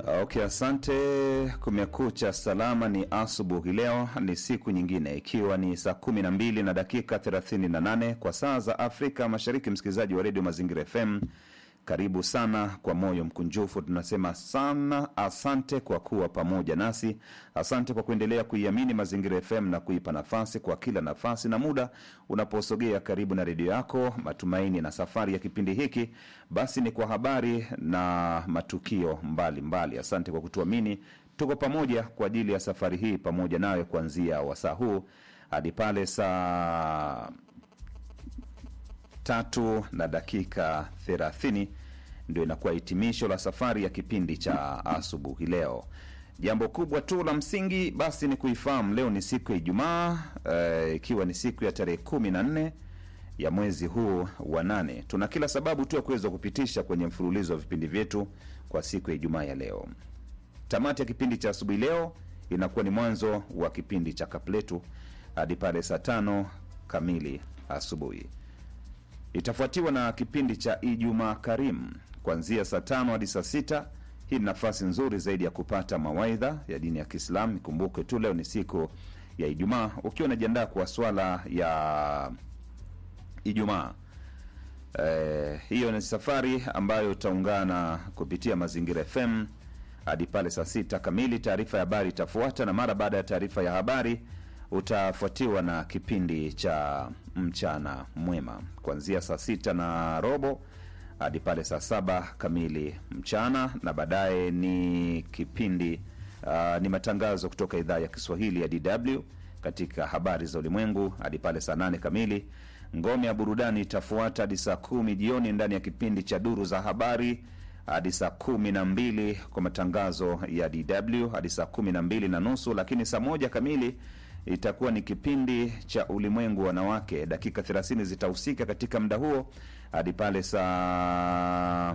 Okay, asante. Kumekucha salama, ni asubuhi. Leo ni siku nyingine, ikiwa ni saa kumi na mbili na dakika 38 kwa saa za Afrika Mashariki. Msikilizaji wa redio Mazingira FM, karibu sana kwa moyo mkunjufu. Tunasema sana asante kwa kuwa pamoja nasi, asante kwa kuendelea kuiamini Mazingira FM na kuipa nafasi kwa kila nafasi na muda unaposogea karibu na redio yako. Matumaini na safari ya kipindi hiki basi ni kwa habari na matukio mbalimbali mbali. Asante kwa kutuamini, tuko pamoja kwa ajili ya safari hii pamoja nawe kuanzia wasaa huu hadi pale saa tatu na dakika thelathini ndio inakuwa hitimisho la safari ya kipindi cha asubuhi leo. Jambo kubwa tu la msingi basi ni kuifahamu leo ni siku ya Ijumaa eh, ikiwa ni siku ya tarehe kumi na nne ya mwezi huu wa nane. Tuna kila sababu tu ya kuweza kupitisha kwenye mfululizo wa vipindi vyetu kwa siku ya Ijumaa ya leo. Tamati ya kipindi cha asubuhi leo inakuwa ni mwanzo wa kipindi cha kapletu hadi pale saa tano kamili asubuhi itafuatiwa na kipindi cha Ijumaa Karimu kuanzia saa tano hadi saa sita. Hii ni nafasi nzuri zaidi ya kupata mawaidha ya dini ya Kiislamu. Ikumbuke tu leo ni siku ya Ijumaa, ukiwa unajiandaa kwa swala ya Ijumaa. Eh, hiyo ni safari ambayo utaungana kupitia Mazingira FM hadi pale saa sita kamili. Taarifa ya habari itafuata, na mara baada ya taarifa ya habari utafuatiwa na kipindi cha mchana mwema kuanzia saa sita na robo hadi pale saa saba kamili mchana, na baadaye ni kipindi uh, ni matangazo kutoka idhaa ya Kiswahili ya DW katika habari za ulimwengu hadi pale saa nane kamili. Ngome ya burudani itafuata hadi saa kumi jioni ndani ya kipindi cha duru za habari hadi saa kumi na mbili kwa matangazo ya DW hadi saa kumi na mbili na nusu, lakini saa moja kamili itakuwa ni kipindi cha ulimwengu wanawake. Dakika 30 zitahusika katika muda huo hadi pale saa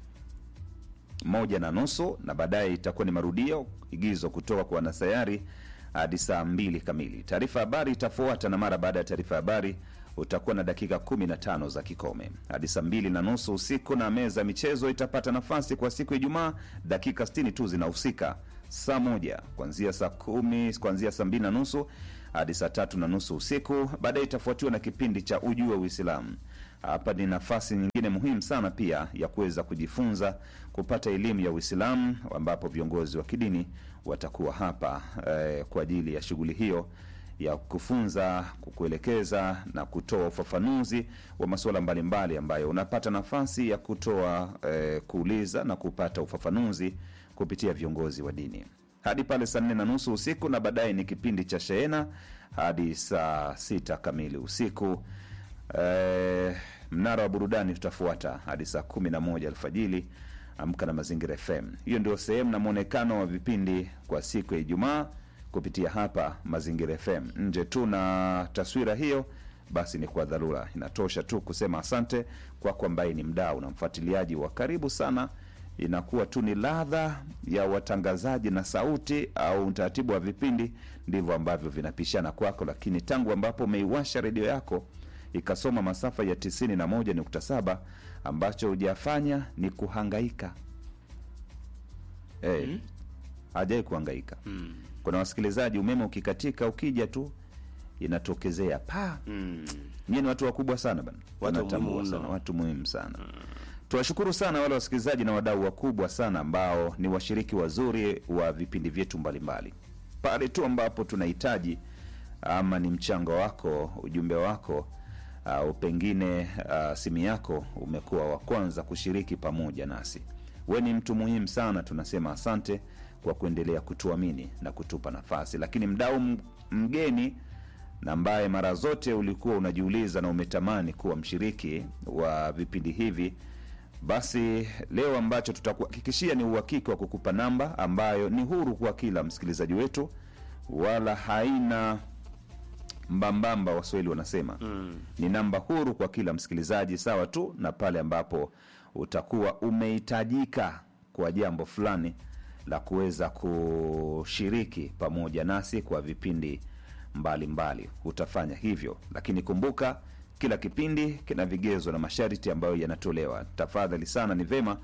moja na nusu, na baadaye itakuwa ni marudio igizo kutoka kwa wanasayari hadi saa mbili kamili. Taarifa habari itafuata, na mara baada ya taarifa habari utakuwa na dakika 15 za kikome hadi saa mbili na nusu usiku, na meza ya michezo itapata nafasi kwa siku ya Ijumaa. Dakika 60 tu zinahusika saa moja kuanzia saa kumi kuanzia saa mbili na nusu hadi saa tatu na nusu usiku. Baadaye itafuatiwa na kipindi cha ujue Uislamu. Hapa ni nafasi nyingine muhimu sana pia ya kuweza kujifunza kupata elimu ya Uislamu, ambapo viongozi wa kidini watakuwa hapa eh, kwa ajili ya shughuli hiyo ya kufunza, kukuelekeza na kutoa ufafanuzi wa masuala mbalimbali ambayo unapata nafasi ya kutoa eh, kuuliza na kupata ufafanuzi kupitia viongozi wa dini hadi pale saa nne na nusu usiku, na baadaye ni kipindi cha shehena hadi saa sita kamili usiku. Eh, mnara wa burudani tutafuata hadi saa kumi na moja alfajili. Amka na Mazingira FM. Hiyo ndio sehemu na mwonekano wa vipindi kwa siku ya Ijumaa kupitia hapa Mazingira FM. Nje tu na taswira hiyo, basi ni kwa dharura, inatosha tu kusema asante kwako ambaye ni mdau na mfuatiliaji wa karibu sana inakuwa tu ni ladha ya watangazaji na sauti au utaratibu wa vipindi ndivyo ambavyo vinapishana kwako, lakini tangu ambapo umeiwasha redio yako ikasoma masafa ya 91.7 ambacho hujafanya ni kuhangaika. Hey, Mm. hajai kuhangaika. Mm. Kuna wasikilizaji, umeme ukikatika, ukija tu inatokezea pa Mm. Nyie ni watu wakubwa sana bana, Watu Wanatambua muhimu sana, mno. watu muhimu sana. Tuwashukuru sana wale wasikilizaji na wadau wakubwa sana ambao ni washiriki wazuri wa vipindi vyetu mbalimbali. Pale tu ambapo tunahitaji ama ni mchango wako, ujumbe wako au pengine uh, simu yako, umekuwa wa kwanza kushiriki pamoja nasi. We ni mtu muhimu sana, tunasema asante kwa kuendelea kutuamini na kutupa nafasi. Lakini mdau m- mgeni na ambaye mara zote ulikuwa unajiuliza na umetamani kuwa mshiriki wa vipindi hivi, basi leo ambacho tutakuhakikishia ni uhakika wa kukupa namba ambayo ni huru kwa kila msikilizaji wetu, wala haina mbambamba, waswahili wanasema Mm. ni namba huru kwa kila msikilizaji, sawa tu na pale ambapo utakuwa umehitajika kwa jambo fulani la kuweza kushiriki pamoja nasi kwa vipindi mbalimbali mbali. Utafanya hivyo, lakini kumbuka kila kipindi kina vigezo na masharti ambayo yanatolewa. Tafadhali sana, ni vema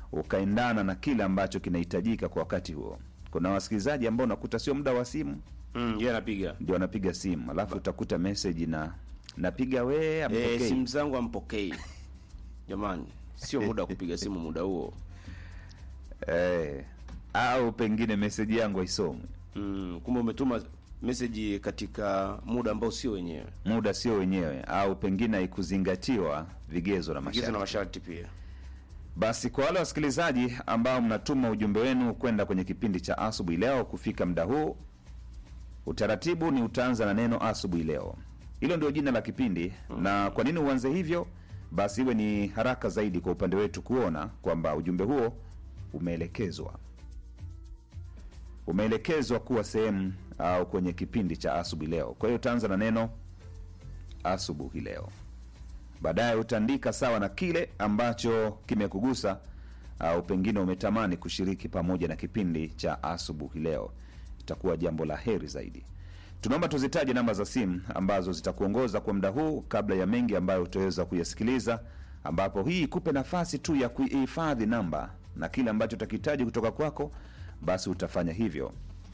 ukaendana na kile ambacho kinahitajika kwa wakati huo. Kuna wasikilizaji ambao unakuta sio muda wa simu Mm, yeye anapiga. ndio anapiga simu, alafu utakuta message na napiga we Eh, ampokei. simu zangu ampokei. Jamani, sio muda wa kupiga simu muda huo. eh, au pengine message yangu haisomwi, Mm, kumbe umetuma message katika muda ambao sio wenyewe. muda sio wenyewe, au pengine haikuzingatiwa vigezo na Vigezo na masharti. masharti pia. Basi kwa wale wasikilizaji ambao mnatuma ujumbe wenu kwenda kwenye kipindi cha asubuhi leo, kufika muda huu, utaratibu ni utaanza na neno asubuhi leo. Hilo ndio jina la kipindi. Na kwa nini uanze hivyo? Basi iwe ni haraka zaidi kwa upande wetu kuona kwamba ujumbe huo umeelekezwa umeelekezwa kuwa sehemu au kwenye kipindi cha asubuhi leo. Kwa hiyo utaanza na neno asubuhi leo baadaye utaandika sawa na kile ambacho kimekugusa au pengine umetamani kushiriki pamoja na kipindi cha asubuhi leo. Itakuwa jambo la heri zaidi. Tunaomba tuzitaje namba za simu ambazo zitakuongoza kwa muda huu, kabla ya mengi ambayo utaweza kuyasikiliza, ambapo hii ikupe nafasi tu ya kuihifadhi namba na kile ambacho utakihitaji kutoka kwako, basi utafanya hivyo.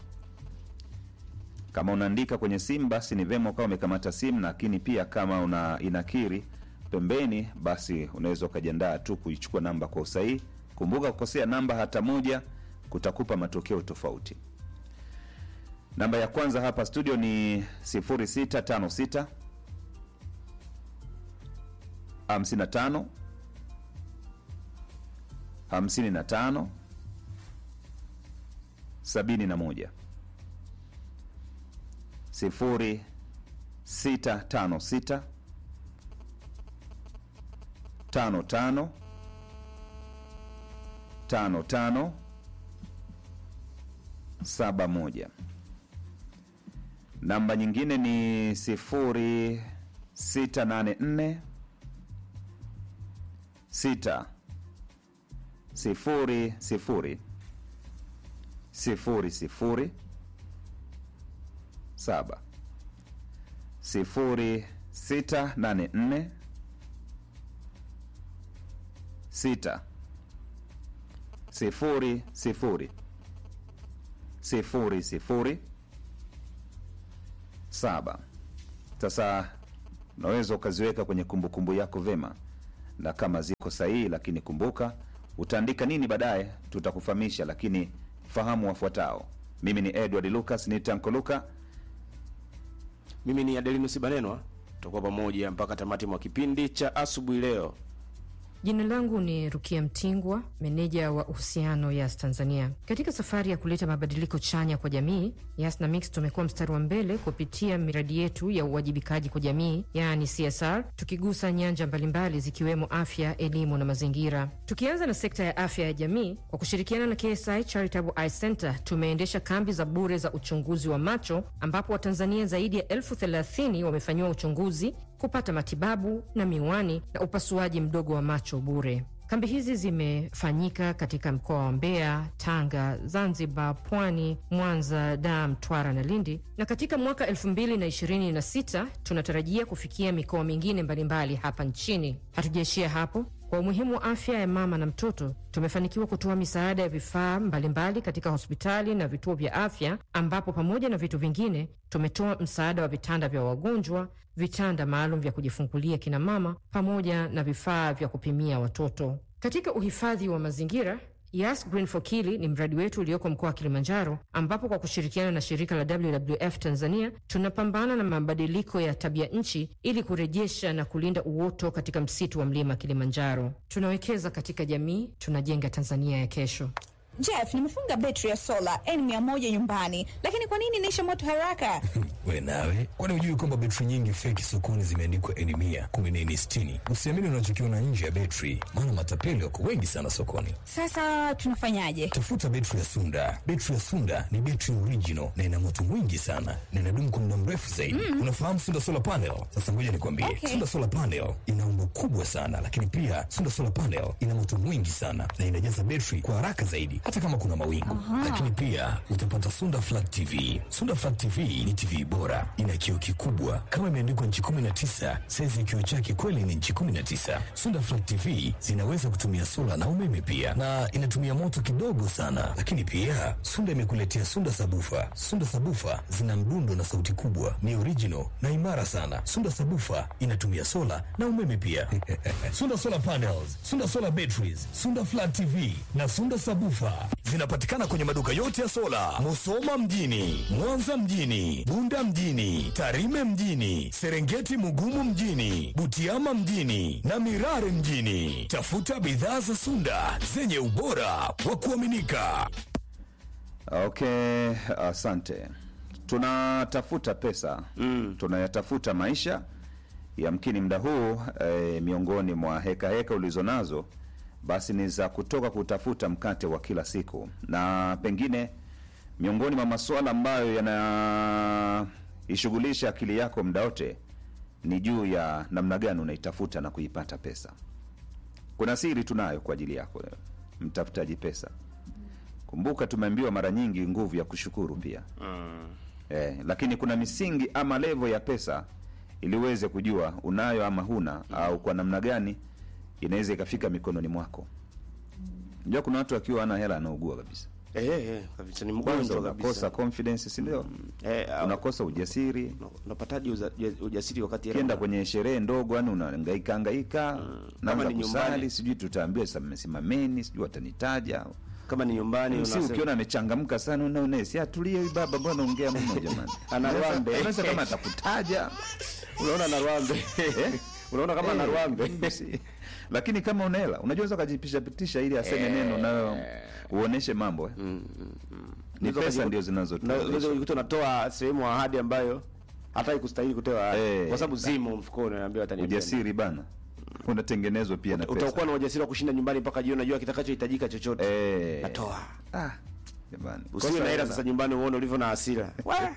Kama unaandika kwenye simu basi ni vema ukawa umekamata simu, lakini pia kama una inakiri pembeni, basi unaweza ukajiandaa tu kuichukua namba kwa usahihi. Kumbuka, kukosea namba hata moja kutakupa matokeo tofauti. Namba ya kwanza hapa studio ni 0656 55 55 71 sifuri sita tano sita tano tano tano tano saba moja. Namba nyingine ni sifuri sita nane nne sita sifuri sifuri sifuri sifuri saba sifuri sita nane nne sita sifuri sifuri sifuri sifuri saba. Sasa unaweza ukaziweka kwenye kumbukumbu yako vema, na kama ziko sahihi, lakini kumbuka utaandika nini baadaye, tutakufahamisha, lakini fahamu wafuatao. Mimi ni Edward Lucas, ni Tanko Luka. Mimi ni Adelinus Banenwa, tutakuwa pamoja mpaka tamati mwa kipindi cha asubuhi leo. Jina langu ni Rukia Mtingwa, meneja wa uhusiano Yas Tanzania. Katika safari ya kuleta mabadiliko chanya kwa jamii, Yas na Mix tumekuwa mstari wa mbele kupitia miradi yetu ya uwajibikaji kwa jamii, yaani CSR, tukigusa nyanja mbalimbali zikiwemo afya, elimu na mazingira. Tukianza na sekta ya afya ya jamii, kwa kushirikiana na KSI Charitable Eye Center tumeendesha kambi za bure za uchunguzi wa macho, ambapo Watanzania zaidi ya elfu thelathini wamefanyiwa uchunguzi kupata matibabu na miwani na upasuaji mdogo wa macho bure. Kambi hizi zimefanyika katika mkoa wa Mbeya, Tanga, Zanzibar, Pwani, Mwanza, Dar, Mtwara na Lindi, na katika mwaka 2026 tunatarajia kufikia mikoa mingine mbalimbali hapa nchini. Hatujaishia hapo. Kwa umuhimu wa afya ya mama na mtoto, tumefanikiwa kutoa misaada ya vifaa mbalimbali katika hospitali na vituo vya afya, ambapo pamoja na vitu vingine tumetoa msaada wa vitanda vya wagonjwa, vitanda maalum vya kujifungulia kina mama, pamoja na vifaa vya kupimia watoto. Katika uhifadhi wa mazingira Yas Green for Kili ni mradi wetu ulioko mkoa wa Kilimanjaro, ambapo kwa kushirikiana na shirika la WWF Tanzania tunapambana na mabadiliko ya tabia nchi ili kurejesha na kulinda uoto katika msitu wa mlima Kilimanjaro. Tunawekeza katika jamii, tunajenga Tanzania ya kesho. Jeff, nimefunga betri ya sola N100 nyumbani, lakini kwa nini inaisha moto haraka? We nawe, kwani hujui kwamba betri nyingi feki sokoni zimeandikwa N mia kumi na nne sitini? Usiamini unachokiona nje ya betri, maana matapeli wako wengi sana sokoni. Sasa tunafanyaje? Tafuta betri ya Sunda. Betri ya Sunda ni betri original na ina moto mwingi sana na inadumu kwa muda mrefu zaidi. Unafahamu Sunda solar panel? Sasa ngoja nikwambie, Okay. Sunda solar panel ina umbo kubwa sana, lakini pia Sunda solar panel ina moto mwingi sana na inajaza betri kwa haraka zaidi, hata kama kuna mawingu. Lakini pia utapata Sunda Flat TV. Sunda Flat TV ni TV bora, ina kioo kikubwa kama imeandikwa nchi 19. Saizi ya kioo chake kweli ni nchi 19. Sunda Flat TV zinaweza kutumia sola na umeme pia, na inatumia moto kidogo sana. Lakini pia Sunda imekuletea Sunda Sabufa. Sunda Sabufa zina mdundo na sauti kubwa, ni original na imara sana. Sunda Sabufa inatumia sola na umeme pia. Sunda Solar Panels, Sunda Solar Batteries, Sunda Flat TV na Sunda Sabufa zinapatikana kwenye maduka yote ya sola, Musoma mjini, Mwanza mjini, Bunda mjini, Tarime mjini, Serengeti Mugumu mjini, Butiama mjini na Mirare mjini. Tafuta bidhaa za Sunda zenye ubora wa kuaminika. Okay, asante. Tunatafuta pesa mm. tunayatafuta maisha. Yamkini muda huu e, miongoni mwa heka heka ulizonazo basi ni za kutoka kutafuta mkate wa kila siku, na pengine miongoni mwa masuala ambayo yanaishughulisha akili yako muda wote ni juu ya namna gani unaitafuta na kuipata pesa. Kuna siri tunayo kwa ajili yako wewe, mtafutaji pesa. Kumbuka tumeambiwa mara nyingi nguvu ya kushukuru pia eh, lakini kuna misingi ama levo ya pesa ili uweze kujua unayo ama huna au kwa namna gani inaweza ikafika mikononi mwako. Unajua kuna watu akiwa ana hela anaugua kabisa, Eh, eh, kabisa ni kwanza mgonjwa unakosa kabisa. confidence, si ndio? Eh, au- Unakosa ujasiri, una- unapataje uza- ujasiri wakati hela ukienda una- kwenye sherehe ndogo, yani unahangaika hangaika, naanza ni kusali, nyumbani. sijui tutaambiwa sam- simameni, sijui watanitaja kama ni nyumbani si unasema- ukiona amechangamka sana unaona si atulie huyu baba mbona ongea mno jamani Ana Unaweza- rwambe. unaweza kama atakutaja unaona na rwambe unaona kama na Eh, rwambe si- lakini kama una hela unajua unaweza ukajipisha pitisha ili aseme neno nayo uoneshe mambo eh. ni Unaweza pesa ukajiku- ndio Na- unaweza zinazotuwezesha kujikuta unatoa sehemu ahadi ambayo hata ikustahili kutoa ahadi Eh. kwa sababu zimo mfukoni naambiwa ataniambia ujasiri bana unatengenezwa pia na pesa utakuwa na ujasiri wa kushinda nyumbani mpaka jioni unajua kitakachohitajika chochote eh natoa ah jamani usiwe Kosa na hela hela. sasa nyumbani uone ulivyo na hasira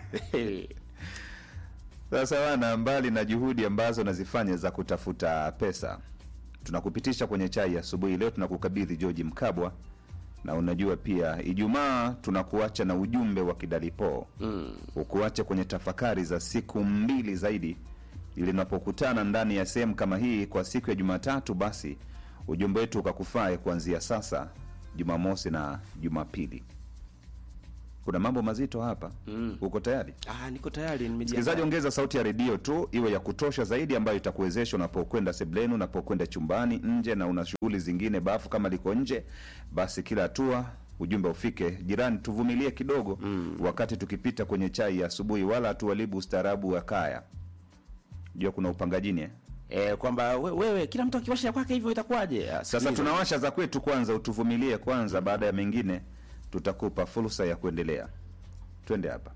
Sasa wana, mbali na juhudi ambazo nazifanya za kutafuta pesa, tunakupitisha kwenye chai ya asubuhi. Leo tunakukabidhi George Mkabwa, na unajua pia Ijumaa tunakuacha na ujumbe wa kidalipo mm. ukuache kwenye tafakari za siku mbili zaidi, ili unapokutana ndani ya sehemu kama hii kwa siku ya Jumatatu, basi ujumbe wetu ukakufae kuanzia sasa, Jumamosi na Jumapili. Kuna mambo mazito hapa mm. uko tayari? ah niko tayari Msikilizaji, nimejiandaa ongeza sauti ya redio tu iwe ya kutosha zaidi, ambayo itakuwezesha unapokwenda sebleni, unapokwenda chumbani, nje na una shughuli zingine, bafu kama liko nje, basi kila hatua ujumbe ufike. Jirani, tuvumilie kidogo mm. wakati tukipita kwenye chai ya asubuhi, wala hatuharibu ustaarabu wa kaya. Jua kuna upangajini eh? eh kwamba we, wewe kila mtu akiwasha ya kwake hivyo itakuwaje Ah, Sasa sikiliza. tunawasha za kwetu kwanza, utuvumilie kwanza, baada ya mengine tutakupa fursa ya kuendelea. Twende hapa.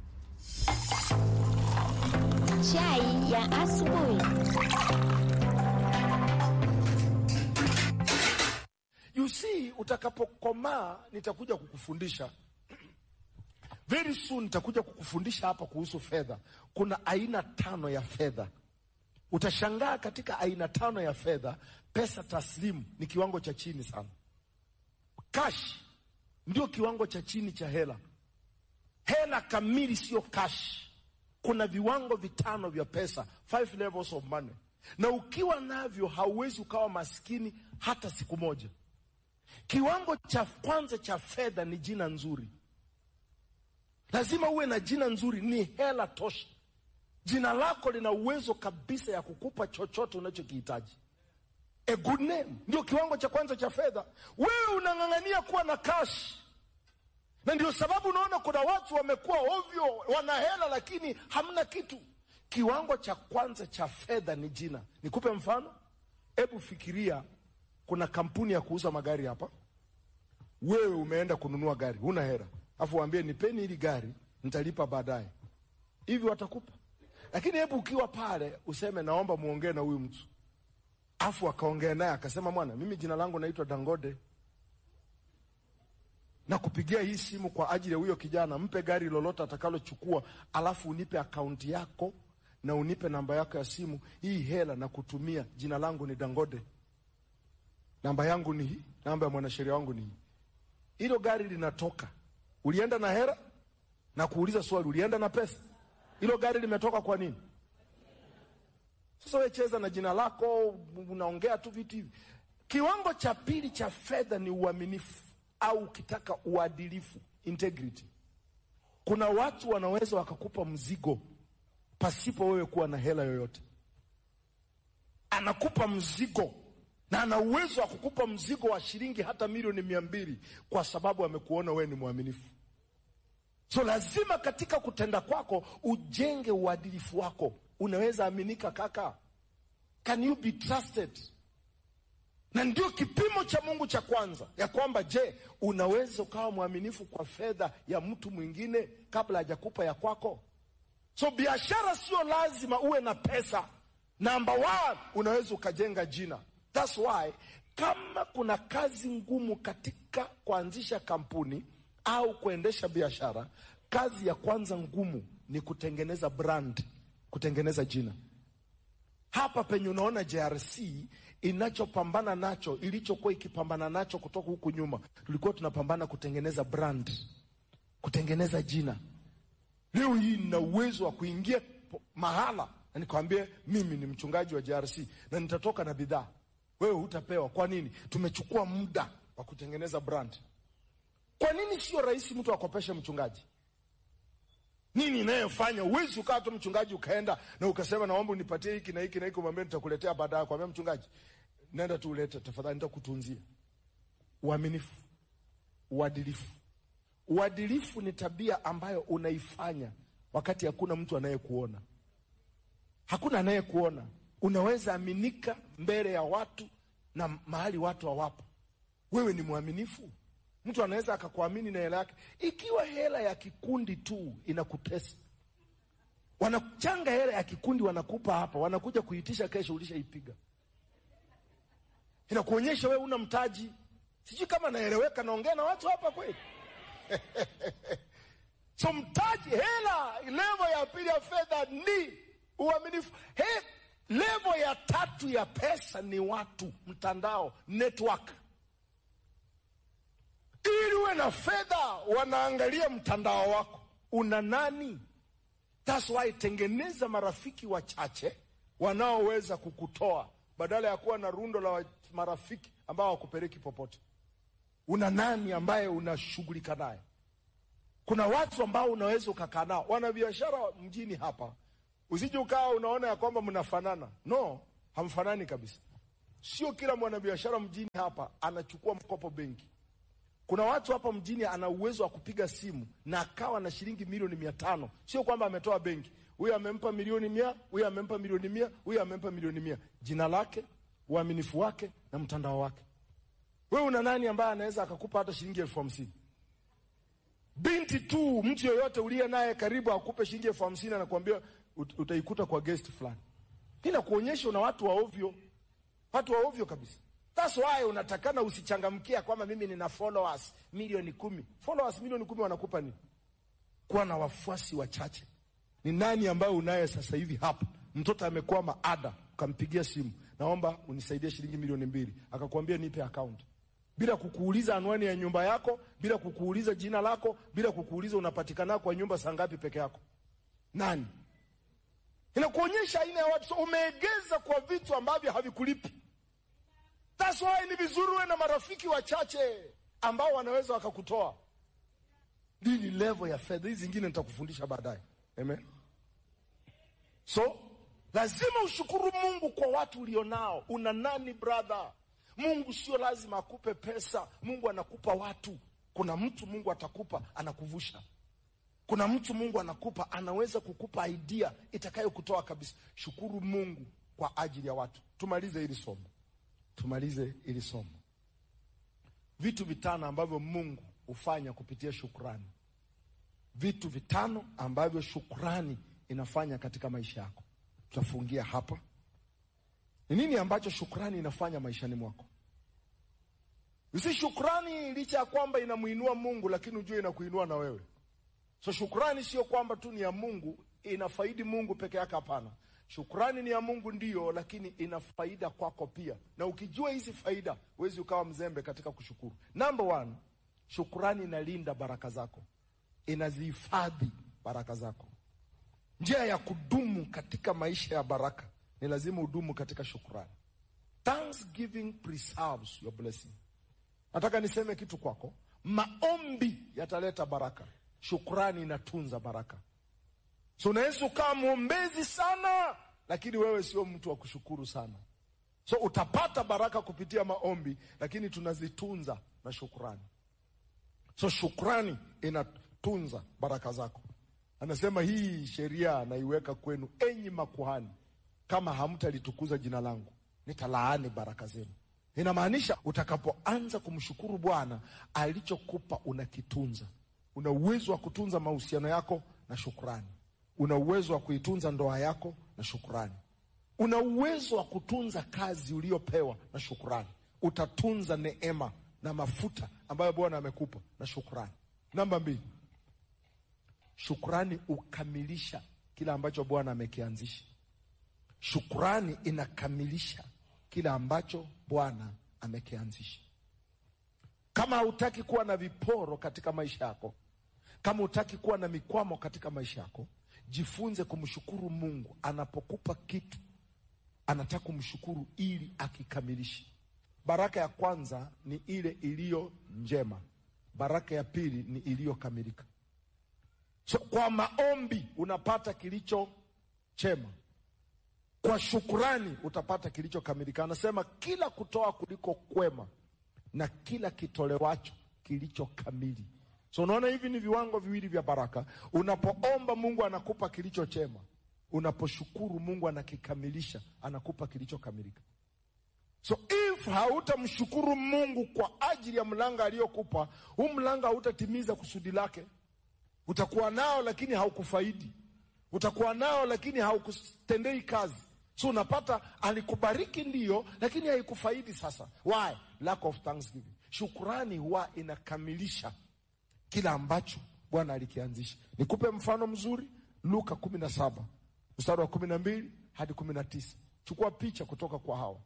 Chai ya asubuhi. You see, utakapokomaa nitakuja kukufundisha very soon. Nitakuja kukufundisha hapa kuhusu fedha. Kuna aina tano ya fedha. Utashangaa katika aina tano ya fedha, pesa taslimu ni kiwango cha chini sana. Cash ndio kiwango cha chini cha hela. Hela kamili sio cash. Kuna viwango vitano vya pesa, five levels of money, na ukiwa navyo hauwezi ukawa maskini hata siku moja. Kiwango cha kwanza cha fedha ni jina nzuri. Lazima uwe na jina nzuri, ni hela tosha. Jina lako lina uwezo kabisa ya kukupa chochote unachokihitaji. A good name ndio kiwango cha kwanza cha fedha. Wewe unang'ang'ania kuwa na cash, na ndio sababu unaona kuna watu wamekuwa ovyo, wana hela lakini hamna kitu. Kiwango cha kwanza cha fedha ni jina. Nikupe mfano, hebu fikiria, kuna kampuni ya kuuza magari hapa. Wewe umeenda kununua gari, huna hela, afu waambie nipeni hili gari, nitalipa baadaye. Hivi watakupa? Lakini hebu ukiwa pale useme naomba muongee na huyu mtu, afu akaongea naye akasema, mwana, mimi jina langu naitwa Dangote na kupigia hii simu kwa ajili ya huyo kijana, mpe gari lolote atakalochukua, alafu unipe akaunti yako na unipe namba yako ya simu. Hii hela na kutumia, jina langu ni Dangote, namba yangu ni hii, namba ya mwanasheria wangu ni hii. hilo gari linatoka, ulienda na hera na kuuliza swali, ulienda na pesa? Hilo gari limetoka kwa nini? Sasa wewe cheza na jina lako, unaongea tu vitu hivi. Kiwango cha pili cha fedha ni uaminifu, au ukitaka uadilifu, integrity. Kuna watu wanaweza wakakupa mzigo pasipo wewe kuwa na hela yoyote. Anakupa mzigo na ana uwezo wa kukupa mzigo wa shilingi hata milioni mia mbili kwa sababu amekuona wewe ni mwaminifu. So lazima katika kutenda kwako ujenge uadilifu wako. Unaweza aminika kaka? Can you be trusted? Na ndio kipimo cha Mungu cha kwanza, ya kwamba je, unaweza ukawa mwaminifu kwa fedha ya mtu mwingine kabla hajakupa ya kwako? So biashara sio lazima uwe na pesa. Number one, unaweza ukajenga jina. That's why kama kuna kazi ngumu katika kuanzisha kampuni au kuendesha biashara, kazi ya kwanza ngumu ni kutengeneza brand, kutengeneza jina. Hapa penye unaona JRC inachopambana nacho, ilichokuwa ikipambana nacho kutoka huku nyuma, tulikuwa tunapambana kutengeneza brand, kutengeneza jina. Leo hii nina uwezo wa kuingia po- mahala na nikwambie mimi ni mchungaji wa JRC na nitatoka na bidhaa, wewe hutapewa. Kwa nini? Tumechukua muda wa kutengeneza brand. Kwa nini sio rahisi mtu akopeshe mchungaji? Nini inayofanya uwezi ukawa tu mchungaji ukaenda na ukasema naomba unipatie hiki na hiki na hiki, umwambie nitakuletea baadaye. Kwambia mchungaji, nenda tu ulete tafadhali, nitakutunzia. Uaminifu, uadilifu. Uadilifu ni tabia ambayo unaifanya wakati hakuna mtu anayekuona, hakuna anayekuona. Unaweza aminika mbele ya watu na mahali watu hawapo, wewe ni mwaminifu. Mtu anaweza akakuamini na hela yake, ikiwa hela ya kikundi tu inakutesa. Wanachanga hela ya kikundi, wanakupa hapa, wanakuja kuitisha kesho, ulishaipiga. Inakuonyesha wewe una mtaji. Sijui kama naeleweka, naongea na watu hapa kweli? So mtaji, hela, levo ya pili ya fedha ni uaminifu. He, levo ya tatu ya pesa ni watu, mtandao, network. Ili uwe na fedha, wanaangalia mtandao wako, una nani? That's why tengeneza marafiki wachache wanaoweza kukutoa badala ya kuwa na rundo la wa- marafiki ambao hawakupeleki popote. Una nani ambaye unashughulika naye? Kuna watu ambao unaweza ukakaa nao, wana biashara mjini hapa, usije ukawa unaona ya kwamba mnafanana. No, hamfanani kabisa. Sio kila mwanabiashara mjini hapa anachukua mkopo benki. Kuna watu hapa mjini ana uwezo wa kupiga simu na akawa na shilingi milioni mia tano. Sio kwamba ametoa benki, huyu amempa milioni mia, huyu amempa milioni mia, huyu amempa milioni mia. Jina lake, uaminifu wake na mtandao wake. Wewe una nani ambaye anaweza akakupa hata shilingi elfu hamsini? Binti tu, mtu yoyote uliye naye karibu akupe shilingi elfu hamsini anakuambia ut- utaikuta kwa guest fulani. Hii inakuonyesha una watu wa ovyo, watu wa ovyo kabisa. That's why unatakana usichangamkia kwamba mimi nina followers milioni kumi. Followers milioni kumi wanakupa nini? Kuwa na wafuasi wachache. Ni nani ambaye unaye sasa hivi hapa? Mtoto amekwama ada, ukampigia simu, naomba unisaidie shilingi milioni mbili, akakwambia nipe account, bila kukuuliza anwani ya nyumba yako, bila kukuuliza jina lako, bila kukuuliza unapatikana kwa nyumba saa ngapi peke yako. Nani? Inakuonyesha aina ya watu. So umeegeza kwa vitu ambavyo havikulipi. That's why ni vizuri uwe na marafiki wachache ambao wanaweza wakakutoa. Hii ni level ya fedha, hizi zingine nitakufundisha baadaye. Amen. So lazima ushukuru Mungu kwa watu ulionao. Una nani brother? Mungu sio lazima akupe pesa, Mungu anakupa watu. Kuna mtu Mungu atakupa anakuvusha. Kuna mtu Mungu anakupa anaweza kukupa idea itakayokutoa kabisa. Shukuru Mungu kwa ajili ya watu. Tumalize hili somo, tumalize hili somo. Vitu vitano ambavyo Mungu hufanya kupitia shukrani. Vitu vitano ambavyo shukrani inafanya katika maisha yako. Tutafungia hapa. Ni nini ambacho shukrani inafanya maishani mwako? Usi shukrani, licha ya kwamba inamuinua Mungu, lakini ujue inakuinua na wewe. So shukrani sio kwamba tu ni ya Mungu, inafaidi Mungu peke yake. Hapana, shukrani ni ya Mungu ndiyo, lakini ina faida kwako pia, na ukijua hizi faida huwezi ukawa mzembe katika kushukuru. Number one, Shukrani inalinda baraka zako, inazihifadhi baraka zako. Njia ya kudumu katika maisha ya baraka ni lazima udumu katika shukrani. Thanksgiving preserves your blessing. Nataka niseme kitu kwako, maombi yataleta baraka, shukrani inatunza baraka. So unaweza ukawa mwombezi sana, lakini wewe sio mtu wa kushukuru sana. So utapata baraka kupitia maombi, lakini tunazitunza na shukrani. So shukrani inatunza baraka zako. Anasema hii sheria naiweka kwenu, enyi makuhani, kama hamtalitukuza jina langu, nitalaani baraka zenu. Inamaanisha utakapoanza kumshukuru Bwana, alichokupa unakitunza. Una uwezo wa kutunza mahusiano yako na shukrani. Una uwezo wa kuitunza ndoa yako na shukrani. Una uwezo wa kutunza kazi uliyopewa na shukrani. Utatunza neema na mafuta ambayo Bwana amekupa na shukrani. Namba mbili, shukrani ukamilisha kile ambacho Bwana amekianzisha. Shukrani inakamilisha kile ambacho Bwana amekianzisha. Kama hautaki kuwa na viporo katika maisha yako, kama hutaki kuwa na mikwamo katika maisha yako, jifunze kumshukuru Mungu anapokupa kitu. Anataka kumshukuru ili akikamilishe. Baraka ya kwanza ni ile iliyo njema, baraka ya pili ni iliyokamilika. So, kwa maombi unapata kilicho chema, kwa shukurani utapata kilichokamilika. Anasema kila kutoa kuliko kwema na kila kitolewacho kilicho kamili. So unaona, hivi ni viwango viwili vya baraka. Unapoomba Mungu anakupa kilicho chema, unaposhukuru Mungu anakikamilisha, anakupa kilichokamilika. So if hautamshukuru Mungu kwa ajili ya mlango aliyokupa, huu mlango hautatimiza kusudi lake. Utakuwa nao lakini haukufaidi, utakuwa nao lakini haukutendei kazi. So unapata alikubariki ndiyo, lakini haikufaidi. Sasa why? Lack of thanksgiving. Shukurani huwa inakamilisha kila ambacho Bwana alikianzisha. Nikupe mfano mzuri, Luka kumi na saba mstari wa kumi na mbili hadi kumi na tisa. Chukua picha kutoka kwa hawa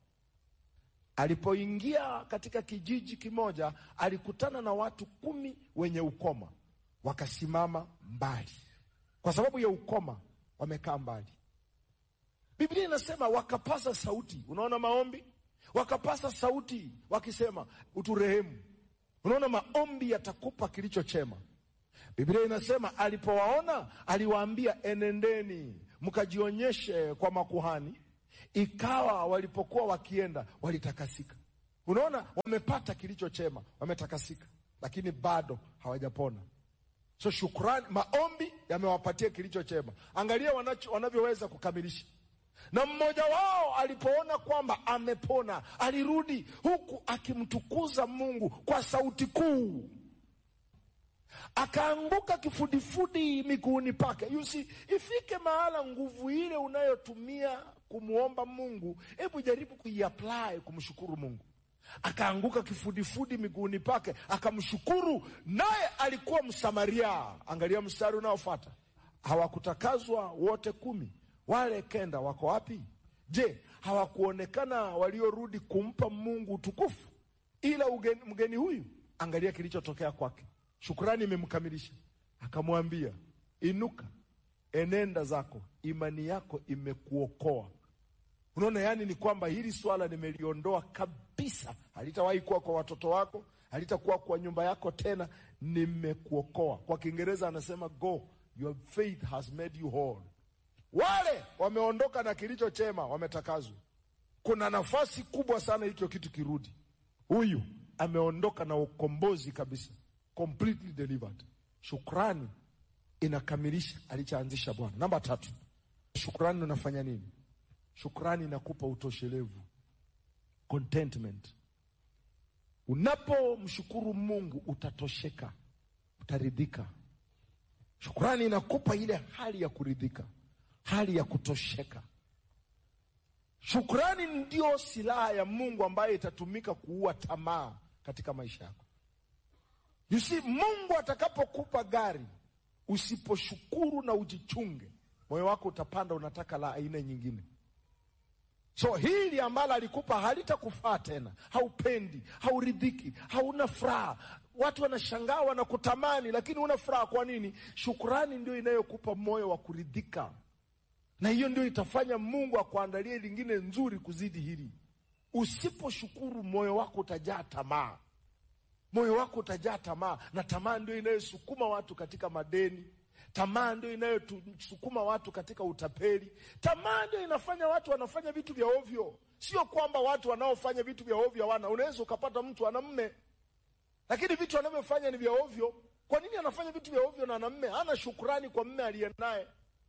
Alipoingia katika kijiji kimoja, alikutana na watu kumi wenye ukoma, wakasimama mbali. Kwa sababu ya ukoma, wamekaa mbali. Biblia inasema wakapasa sauti. Unaona maombi, wakapasa sauti wakisema, uturehemu. Unaona maombi yatakupa kilicho chema. Biblia inasema alipowaona, aliwaambia, enendeni mkajionyeshe kwa makuhani Ikawa walipokuwa wakienda walitakasika. Unaona, wamepata kilicho chema, wametakasika, lakini bado hawajapona. So shukrani, maombi yamewapatia kilicho chema. Angalia wanavyoweza kukamilisha. Na mmoja wao alipoona kwamba amepona, alirudi huku akimtukuza Mungu kwa sauti kuu, akaanguka kifudifudi miguuni pake. You see, ifike mahala nguvu ile unayotumia kumwomba Mungu, hebu jaribu kuiapply kumshukuru Mungu. Akaanguka kifudifudi miguuni pake akamshukuru, naye alikuwa Msamaria. Angalia mstari unaofuata, hawakutakazwa wote kumi? Wale kenda wako wapi? Je, hawakuonekana waliorudi kumpa Mungu utukufu ila ugeni, mgeni huyu? Angalia kilichotokea kwake. Shukrani imemkamilisha, akamwambia inuka, enenda zako, imani yako imekuokoa. Unaona, yani ni kwamba hili swala nimeliondoa kabisa, halitawahi kuwa kwa watoto wako, halitakuwa kwa nyumba yako tena, nimekuokoa. Kwa Kiingereza anasema go, your faith has made you whole. Wale wameondoka na kilicho chema, wametakazwa. Kuna nafasi kubwa sana hicho kitu kirudi. Huyu ameondoka na ukombozi kabisa, completely delivered. Shukrani inakamilisha alichoanzisha Bwana. Namba tatu, shukrani unafanya nini? Shukrani inakupa utoshelevu, contentment. Unapomshukuru Mungu utatosheka, utaridhika. Shukrani inakupa ile hali ya kuridhika, hali ya kutosheka. Shukrani ndio silaha ya Mungu ambayo itatumika kuua tamaa katika maisha yako. You see, Mungu atakapokupa gari, usiposhukuru na ujichunge, moyo wako utapanda, unataka la aina nyingine. So hili ambalo alikupa halitakufaa tena, haupendi, hauridhiki, hauna furaha, watu wanashangaa wanakutamani lakini una furaha kwa nini shukurani ndio inayokupa moyo wa kuridhika na hiyo ndio itafanya mungu akuandalie lingine nzuri kuzidi hili usiposhukuru moyo wako utajaa tamaa moyo wako utajaa tamaa na tamaa ndio inayosukuma watu katika madeni tamaa ndio inayosukuma watu katika utapeli tamaa ndio inafanya watu wanafanya vitu vya ovyo sio kwamba watu wanaofanya vitu vya ovyo hawana unaweza ukapata mtu ana mme lakini vitu anavyofanya ni vya ovyo kwa nini anafanya vitu vya ovyo na ana mme hana shukurani kwa mme aliye naye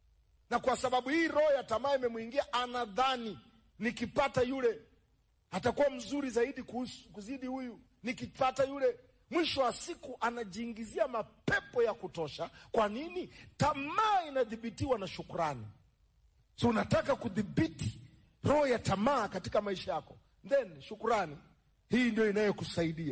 na kwa sababu hii roho ya tamaa imemwingia anadhani nikipata yule atakuwa mzuri zaidi kuhusu, kuzidi huyu nikipata yule mwisho wa siku anajiingizia mapepo ya kutosha kwa nini tamaa inadhibitiwa na shukrani so unataka kudhibiti roho ya tamaa katika maisha yako then shukrani hii ndio inayokusaidia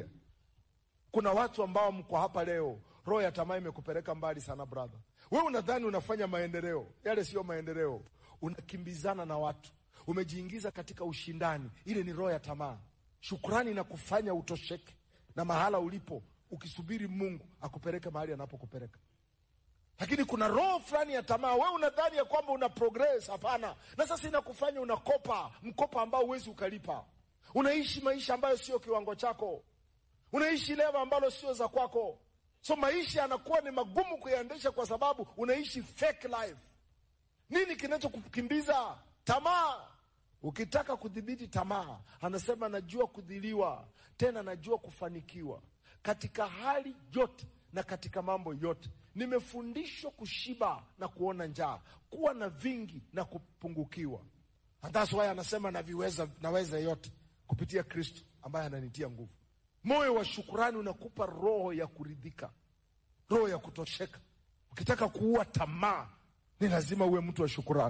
kuna watu ambao mko hapa leo roho ya tamaa imekupeleka mbali sana brother we unadhani unafanya maendeleo yale siyo maendeleo unakimbizana na watu umejiingiza katika ushindani ile ni roho ya tamaa shukrani inakufanya utosheke na mahala ulipo ukisubiri mungu akupeleke mahali anapokupeleka lakini kuna roho fulani ya tamaa we unadhani ya kwamba una progress hapana na sasa inakufanya unakopa mkopa ambao huwezi ukalipa unaishi maisha ambayo sio kiwango chako unaishi leva ambalo sio za kwako so maisha yanakuwa ni magumu kuyaendesha kwa sababu unaishi fake life nini kinachokukimbiza tamaa ukitaka kudhibiti tamaa anasema najua kudhiliwa tena najua kufanikiwa katika hali yote na katika mambo yote nimefundishwa kushiba na kuona njaa kuwa na vingi na kupungukiwa And that's why anasema naviweza naweza yote kupitia kristo ambaye ananitia nguvu moyo wa shukurani unakupa roho ya kuridhika roho ya kutosheka ukitaka kuua tamaa ni lazima uwe mtu wa shukurani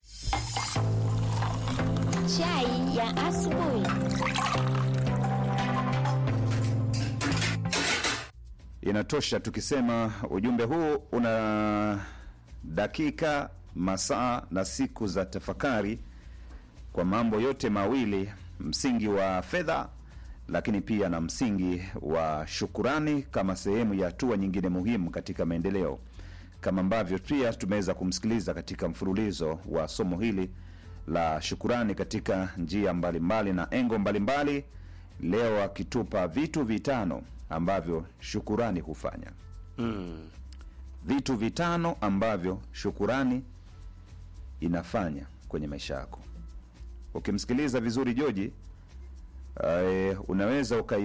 Chai ya asubuhi. Inatosha tukisema ujumbe huu una dakika, masaa na siku za tafakari kwa mambo yote mawili, msingi wa fedha, lakini pia na msingi wa shukurani kama sehemu ya hatua nyingine muhimu katika maendeleo, kama ambavyo pia tumeweza kumsikiliza katika mfululizo wa somo hili la shukurani katika njia mbalimbali na engo mbalimbali, leo akitupa vitu vitano ambavyo shukurani hufanya Mm. vitu vitano ambavyo shukurani inafanya kwenye maisha yako ukimsikiliza vizuri joji uh, unaweza ukai